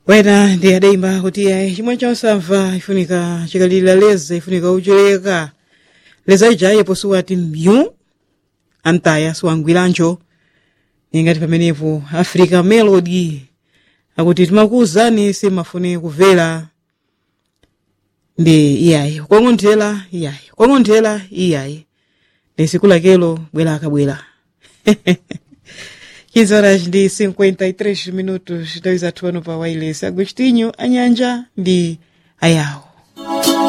wena ndi adayimba kuti ayi chimwe chonsamva ifunika chikalilira leza ifunika uchileka leza ijaye posuwati mbyu antaya siwangwiranjo ingati pamenepo africa melody akuti timakuwuzani simafune kumvera ndi iyayi kong'onthera iyayi kong'onthera iyayi ndi siku lakelo bwera akabwera 15 horas ndi 53 minutos nthawi zathu pano pa wireless agostinho anyanja ndi ayawo